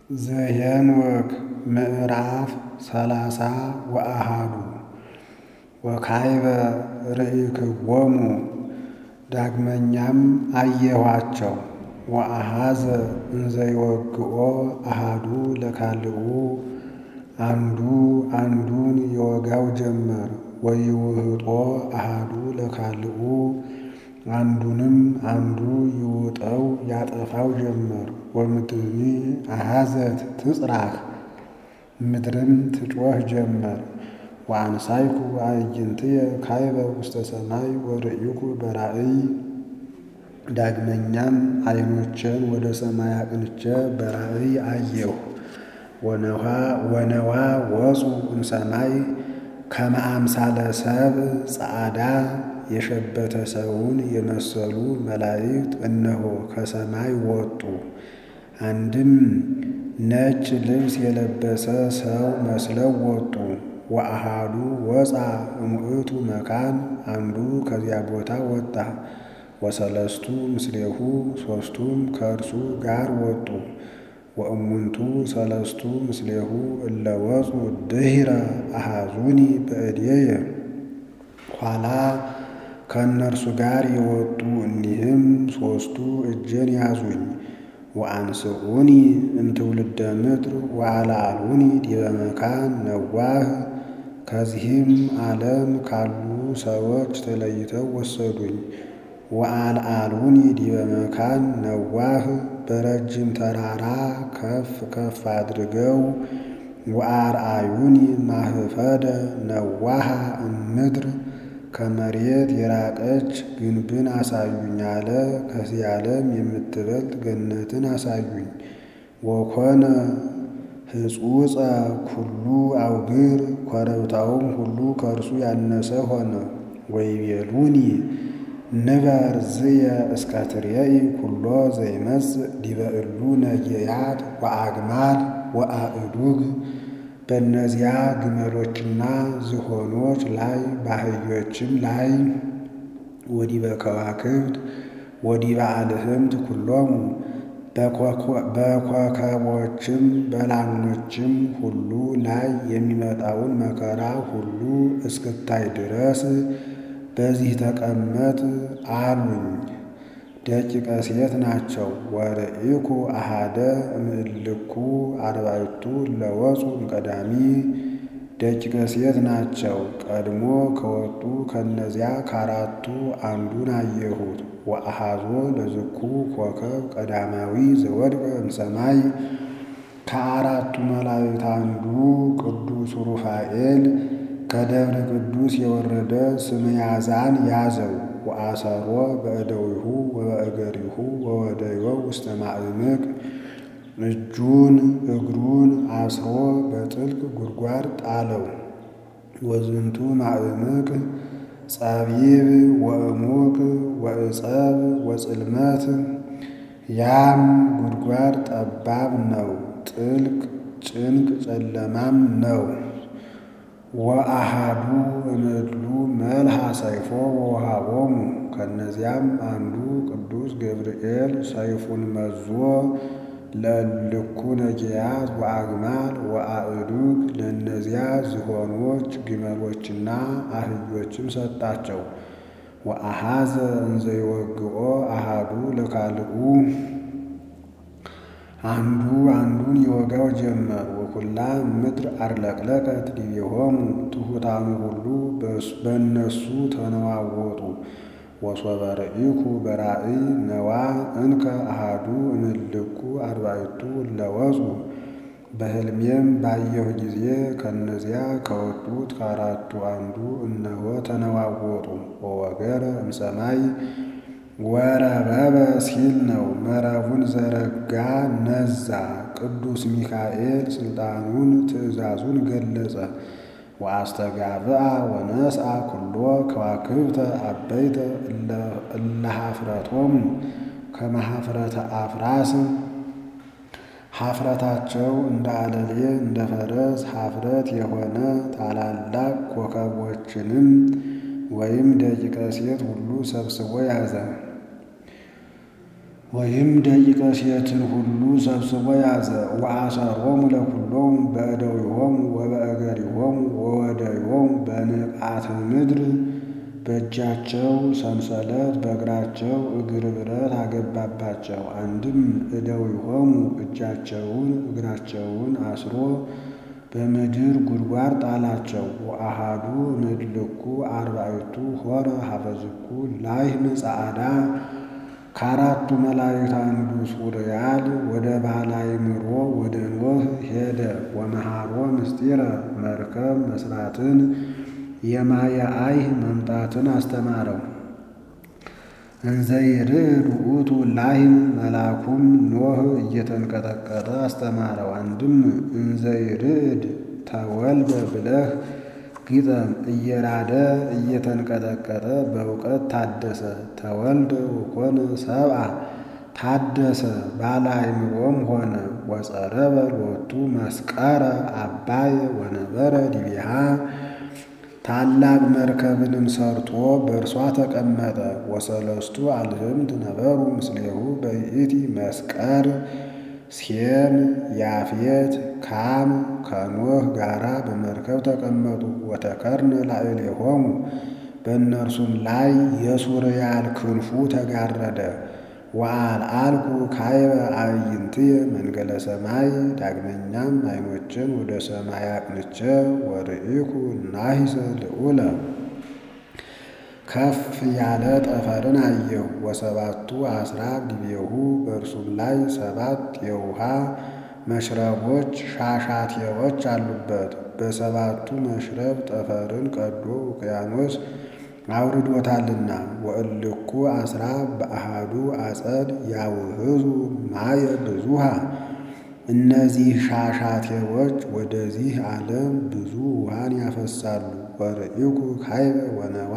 ዘኄንወክ ምዕራፍ ሰላሳ ወአሐዱ ወካዕበ ርኢክዎሙ ዳግመኛም አየኋቸው ወአኀዘ እንዘይወግኦ አሐዱ ለካልኡ አንዱ አንዱን ይወጋው ጀመር ወይውህጦ አሐዱ ለካልኡ አንዱንም አንዱ ይውጠው ያጠፋው ጀመር ወምድርኒ አኀዘት ትጽራህ ምድርም ትጮኽ ጀመር ወአንሣእኩ አዕይንትየ ካዕበ ውስተ ሰማይ ወርኢኩ በራእይ ዳግመኛም ዓይኖቼን ወደ ሰማይ አቅንቼ በራእይ አየሁ ወነዋ ወፁ እምሰማይ ከመ አምሳለ ሰብእ ጸዓዳ የሸበተ ሰውን የመሰሉ መላእክት እነሆ ከሰማይ ወጡ። አንድም ነጭ ልብስ የለበሰ ሰው መስለው ወጡ። ወአሐዱ ወፃ እሙእቱ መካን አንዱ ከዚያ ቦታ ወጣ። ወሰለስቱ ምስሌሁ ሦስቱም ከእርሱ ጋር ወጡ። ወእሙንቱ ሰለስቱ ምስሌሁ እለ ወፁ ድኅረ አሐዙኒ በእዴየ ኋላ ከእነርሱ ጋር የወጡ እኒህም ሦስቱ እጄን ያዙኝ። ወአንስኡኒ እምትውልደ ምድር ወአልዓሉኒ ዲበ መካን ነዋህ ከዚህም ዓለም ካሉ ሰዎች ተለይተው ወሰዱኝ። ወአልዓሉኒ ዲበ መካን ነዋህ በረጅም ተራራ ከፍ ከፍ አድርገው ወአርአዩኒ ማህፈደ ነዋሃ እምድር ከመሬት የራቀች ግንብን አሳዩኝ አለ። ከዚህ ዓለም የምትበልጥ ገነትን አሳዩኝ። ወኮነ ህጹጸ ኩሉ አውግር ኮረብታውም ሁሉ ከእርሱ ያነሰ ሆነ። ወይቤሉኒ ንበር ዝየ እስከ ትሬኢ ኩሎ ዘይመጽእ ዲበ እሉ ነጌያት ወአግማል ወአእዱግ በእነዚያ ግመሎችና ዝሆኖች ላይ በአህዮችም ላይ ወዲበ ከዋክብት ወዲበ አልህምት ኩሎሙ በኮከቦችም በላሞችም ሁሉ ላይ የሚመጣውን መከራ ሁሉ እስክታይ ድረስ በዚህ ተቀመጥ አሉኝ። ደቂቀ ሴት ናቸው። ወርኢኩ አሐደ እምእልኩ አርባዕቱ ለወፁ እምቀዳሚ ደቂቀ ሴት ናቸው። ቀድሞ ከወጡ ከእነዚያ ከአራቱ አንዱን አየሁት። ወአሐዞ ለዝኩ ኮከብ ቀዳማዊ ዘወድቀ እምሰማይ ከአራቱ መላእክት አንዱ ቅዱስ ሩፋኤል ከደብረ ቅዱስ የወረደ ስመያዛን ያዘው። ወአሰሮ በእደዊሁ ወበእገሪሁ ወወደዮ ውስተ ማዕምቅ እጁን እግሩን አስሮ በጥልቅ ጉድጓድ ጣለው። ወዝንቱ ማዕምቅ ጸቢብ ወእሙቅ ወዕጸብ ወጽልመት ያም ጉድጓድ ጠባብ ነው፣ ጥልቅ ጭንቅ ጨለማም ነው። ወአሐዱ እምእሉ መልሃ ሰይፎ ወወሃቦሙ ከእነዚያም አንዱ ቅዱስ ገብርኤል ሰይፉን መዞ ለእልኩ ነጌያት ወአግማል ወአእዱግ ለእነዚያ ዝሆኖች ግመሎችና አህዮችም ሰጣቸው። ወአሐዘ እንዘይወግኦ አሐዱ ለካልኡ አንዱ አንዱን ይወጋው ጀመር። ወኩላ ምድር አርለቅለቀት ዲቤሆሙ ትሑታኑ ሁሉ በእነሱ ተነዋወጡ። ወሶበ ርኢኩ በራእይ ነዋ እንከ አሐዱ እምእልኩ አርባዕቱ ለወፁ በሕልሜም ባየሁ ጊዜ ከእነዚያ ከወጡት ከአራቱ አንዱ እነሆ ተነዋወጡ። ወወገረ እምሰማይ ወረበበ ሲል ነው። መረቡን ዘረጋ ነዛ። ቅዱስ ሚካኤል ሥልጣኑን ትእዛዙን ገለጸ። ወአስተጋብአ ወነስአ ኩሎ ከዋክብተ አበይተ እለ ኀፍረቶሙ ከመ ኀፍረተ አፍራስ ኀፍረታቸው እንደ አለሌ እንደ ፈረስ ኀፍረት የሆነ ታላላቅ ኮከቦችንም ወይም ደቂቀ ሴት ሁሉ ሰብስቦ ያዘ። ወይም ደቂቀ ሴትን ሁሉ ሰብስቦ ያዘ። ወአሰሮሙ ለኩሎሙ በእደዊሆሙ ወበእገሪሆሙ ወወደዮሙ በንቃተ ምድር በእጃቸው ሰንሰለት በእግራቸው እግር ብረት አገባባቸው። አንድም እደዊሆሙ እጃቸውን እግራቸውን አስሮ በምድር ጉድጓድ ጣላቸው። ወአሃዱ እምድልኩ አርባዕቱ ሆረ ሀበዝኩ ላህም ጸዓዳ ከአራቱ መላእክት አንዱ ሱርያል ወደ ባህላዊ ምሮ ወደ ኖህ ሄደ። ወመሃሮ ምስጢረ መርከብ መስራትን የማየ አይህ መምጣትን አስተማረው። እንዘይርድ ውእቱ ላህም መልአኩም ኖህ እየተንቀጠቀጠ አስተማረው። አንድም እንዘይርድ ተወልደ ብለህ ግጠም እየራደ እየተንቀጠቀጠ በእውቀት ታደሰ። ተወልደ ወኮነ ሰብአ ታደሰ ባለ አእምሮም ሆነ። ወጸረበ ሎቱ መስቀረ አባየ ወነበረ ዲቢሃ ታላቅ መርከብንም ሰርቶ በእርሷ ተቀመጠ። ወሰለስቱ አልህምት ነበሩ ምስሌሁ በይእቲ መስቀር ሴም ያፌት ካም ከኖህ ጋራ በመርከብ ተቀመጡ። ወተከርነ ላዕሌሆሙ በእነርሱም ላይ የሱርያል ክንፉ ተጋረደ። ወአልዓልኩ ካይበ አዕይንትየ መንገለ ሰማይ ዳግመኛም ዓይኖችን ወደ ሰማይ አቅንቼ ወርኢኩ ናሂሰ ልዑለ ከፍ ያለ ጠፈርን አየሁ። ወሰባቱ አስራብ ዲቤሁ በእርሱም ላይ ሰባት የውሃ መሽረቦች ሻሻቴዎች አሉበት። በሰባቱ መሽረብ ጠፈርን ቀዶ ውቅያኖስ አውርዶታልና። ወእልኩ አስራብ በአሃዱ አጸድ ያውህዙ ማየ ብዙሃ እነዚህ ሻሻቴዎች ወደዚህ ዓለም ብዙ ውሃን ያፈሳሉ። ወርኢኩ ካይበ ወነዋ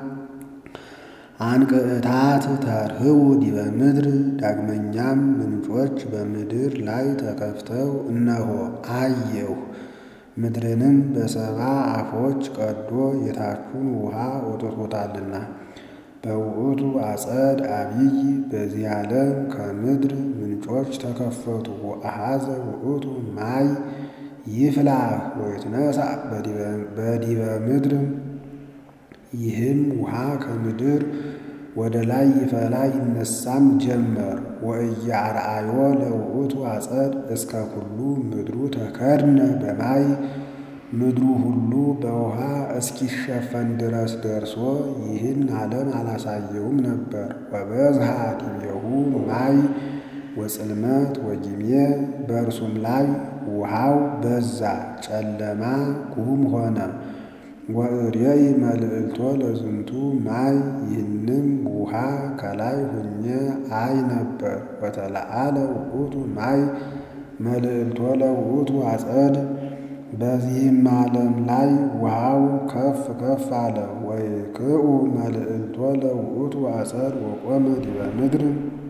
አንቅዕታት ተርህቡ ዲበ ምድር ዳግመኛም ምንጮች በምድር ላይ ተከፍተው እነሆ አየሁ። ምድርንም በሰባ አፎች ቀዶ የታቹን ውሃ ወጥቶታልና። በውእቱ አጸድ አብይ በዚህ ዓለም ከምድር ምንጮች ተከፈቱ። ወአሃዘ ውእቱ ማይ ይፍላህ ወይትነሣ በዲበ ምድር ይህም ውሃ ከምድር ወደ ላይ ይፈላ ይነሳም ጀመር። ወእያርአዮ ለውእቱ አጸድ እስከ ኩሉ ምድሩ ተከድነ በማይ ምድሩ ሁሉ በውሃ እስኪሸፈን ድረስ ደርሶ ይህን ዓለም አላሳየውም ነበር። ወበዝሃ ዲቤሁ ማይ ወጽልመት ወጊሜ በእርሱም ላይ ውሃው በዛ ጨለማ ጉም ሆነ። ወእሬይ መልዕልቶ ለዝንቱ ማይ ይህንም ውሃ ከላይ ሁኜ አይ ነበር። ወተለዓለ ውእቱ ማይ መልዕልቶ ለውእቱ አጸድ በዚህም ዓለም ላይ ውሃው ከፍ ከፍ አለ። ወይክኡ መልዕልቶ ለውእቱ አጸድ ወቆመ ዲበ ምድር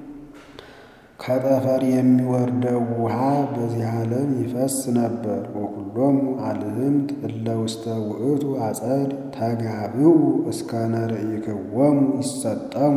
ከጠፈር የሚወርደው ውሃ በዚህ ዓለም ይፈስ ነበር። ወኩሎሙ አልህምት እለ ውስተ ውእቱ አጸድ ተጋብኡ እስከ ነርኢክዎሙ ይሰጠሙ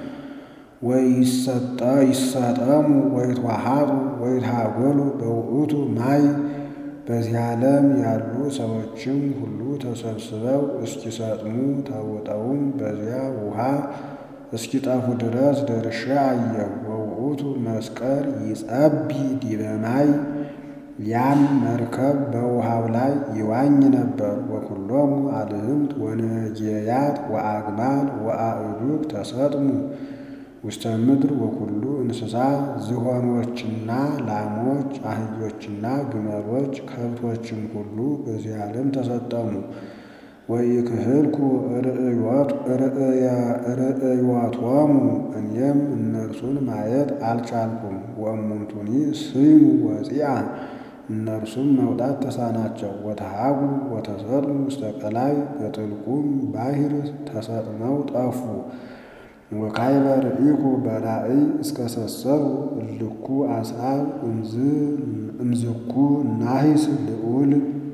ወይሰጠሙ ወይትዋሃጡ ወይትሃጎሉ በውእቱ ማይ በዚህ ዓለም ያሉ ሰዎችም ሁሉ ተሰብስበው እስኪሰጥሙ ተውጠውም በዚያ ውሃ እስኪጠፉ ድረስ ደርሼ አየሁ። ወውእቱ መስቀር ይጸቢ ዲበ ማይ ያም መርከብ በውሃው ላይ ይዋኝ ነበር። ወኩሎሙ አልህምት ወነጌያት ወአግማል ወአእዱግ ተሰጥሙ ውስተ ምድር ወኩሉ እንስሳ ዝሆኖችና ላሞች አህዮችና ግመሎች ከብቶችም ሁሉ በዚህ ዓለም ተሰጠሙ። ወኢክህልኩ ርእዮቶሙ እኔም እነርሱን ማየት አልቻልኩም። ወእሙንቱኒ ስሙ ወፂአ እነርሱም መውጣት ተሳናቸው። ወተሃጉ ወተሰጥሙ ውስተ ቀላይ በጥልቁም ባሕር ተሰጥመው ጠፉ። ወካይበ ርኢኩ በራእይ እስከ ሰሰሩ እልኩ አስራብ እምዝኩ ናሂስ ልዑል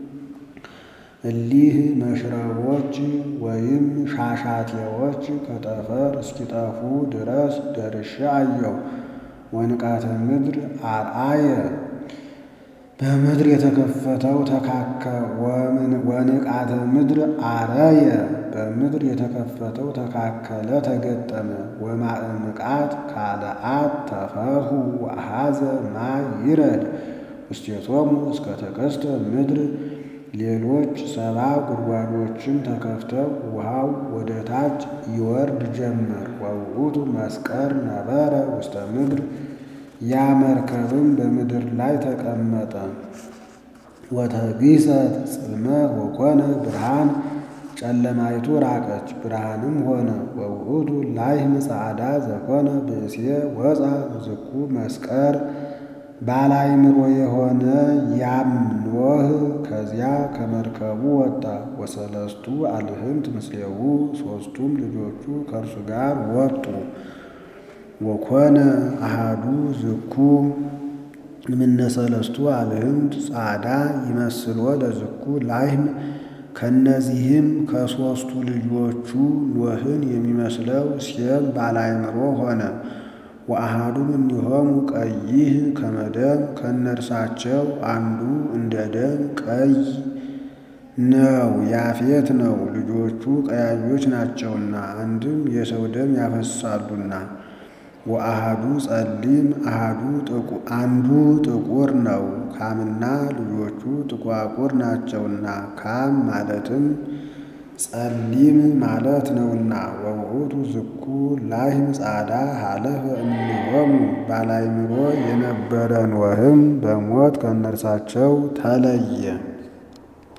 እሊህ መሽረቦች ወይም ሻሻቴዎች ከጠፈር እስኪጠፉ ድረስ ደርሼ አየሁ። ወንቃተ ምድር አርአየ በምድር የተከፈተው ተካከ ወንቃተ ምድር አረየ በምድር የተከፈተው ተካከለ ተገጠመ። ወማእምቃት ካልአት ተፈርሁ ወአኀዘ ማይ ይረድ ውስቴቶሙ እስከ ተከስተ ምድር ሌሎች ሰባ ጉድጓዶችም ተከፍተው ውሃው ወደ ታች ይወርድ ጀመር። ወውእቱ መስቀር ነበረ ውስተ ምድር ያ መርከብም በምድር ላይ ተቀመጠ። ወተግሰት ጽልመት ወኮነ ብርሃን ጨለማይቱ ራቀች ብርሃንም ሆነ። ወውእቱ ላይህም ጻዕዳ ዘኮነ ብእሴ ወፃ ዝኩ መስቀር ባላይምሮ የሆነ ያም ኖህ ከዚያ ከመርከቡ ወጣ። ወሰለስቱ አልህምት ምስሌሁ ሦስቱም ልጆቹ ከእርሱ ጋር ወጡ። ወኮነ አሃዱ ዝኩ እምነ ሰለስቱ አልህምት ጻዕዳ ይመስሎ ለዝኩ ላይህም ከእነዚህም ከሦስቱ ልጆቹ ኖህን የሚመስለው ሴም ባላይምሮ ሆነ። ወአሃዱ እምኔሆሙ ቀይህ ከመ ደም ከእነርሳቸው አንዱ እንደ ደም ቀይ ነው፣ ያፌት ነው። ልጆቹ ቀያዮች ናቸውና አንድም የሰው ደም ያፈሳሉና። ወአሃዱ ጸሊም አንዱ ጥቁር ነው። ካምና ልጆቹ ጥቋቁር ናቸውና ካም ማለትም ጸሊም ማለት ነውና። ወውእቱ ዝኩ ላይህም ጻዕዳ ሀለፈ እምኔሆሙ ባላይምሮ የነበረ ኖህም በሞት ከእነርሳቸው ተለየ።